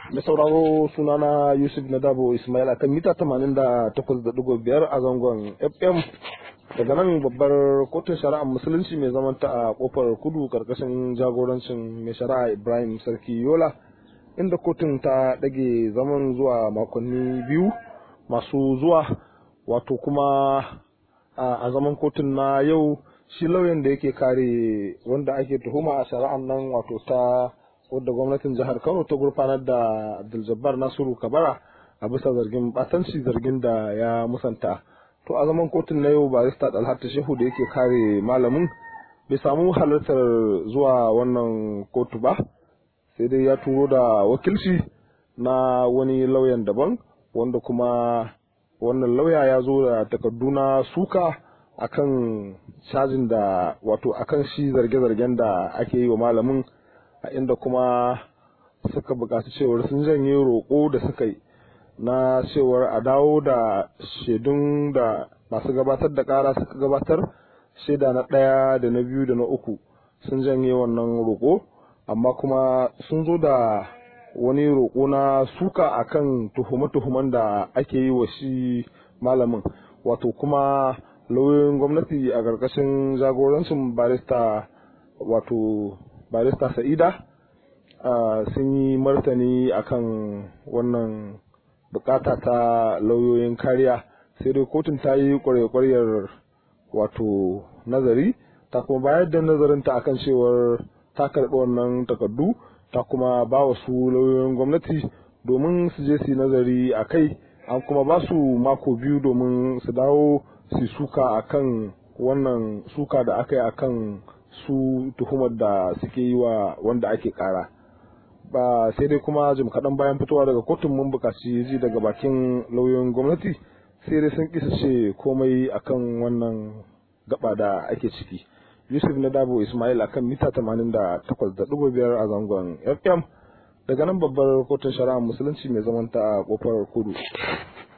da sauraro sunana yusuf nadabo ismail akan mita 88.5 a zangon fm daga nan babbar kotun shari'ar musulunci mai zamanta a kofar kudu karkashin jagorancin mai shari'a ibrahim sarki yola inda kotun ta ɗage zaman zuwa makonni biyu masu zuwa wato kuma a zaman kotun na yau shi lauyan da yake kare wanda ake tuhuma a shari'ar nan wato ta wadda gwamnatin jihar kano ta gurfanar da abdul nasiru kabara a bisa zargin batanci zargin da ya musanta to a zaman kotun na yau barista dalhata shehu da yake kare malamin bai samu halartar zuwa wannan kotu ba sai dai ya turo da wakilci na wani lauyan daban wanda kuma wannan lauya ya zo da takardu na suka akan cajin da wato akan shi zarge-zargen da ake yi wa malamin a inda kuma suka buƙaci cewar sun janye roƙo da suka yi na cewar a dawo da shaidun da masu gabatar da ƙara suka gabatar shaida na ɗaya da na biyu da na uku sun janye wannan roƙo amma kuma sun zo da wani roƙo na suka akan tuhume-tuhumen da ake yi wa shi malamin wato kuma lauyoyin gwamnati a ƙarƙashin jagorancin barista wato barista sa'ida sun yi martani akan wannan bukata ta lauyoyin kariya sai dai kotun ta yi kwarekwaryar wato nazari ta kuma bayar da nazarinta akan cewar ta karɓi wannan takardu ta kuma ba wa su lauyoyin gwamnati domin su je su nazari a kai an kuma ba su mako biyu domin su dawo su suka akan wannan suka da aka yi akan su tuhumar da suke yi wa wanda ake kara ba sai dai kuma jim kaɗan bayan fitowa daga kotun mun buƙaci ji daga bakin lauyoyin gwamnati sai dai sun kisa ce komai akan wannan gaba da ake ciki yusuf na dabo ismail akan mita 88.5 a zangon fm daga nan babbar kotun shari'a musulunci mai zamanta a kofar kudu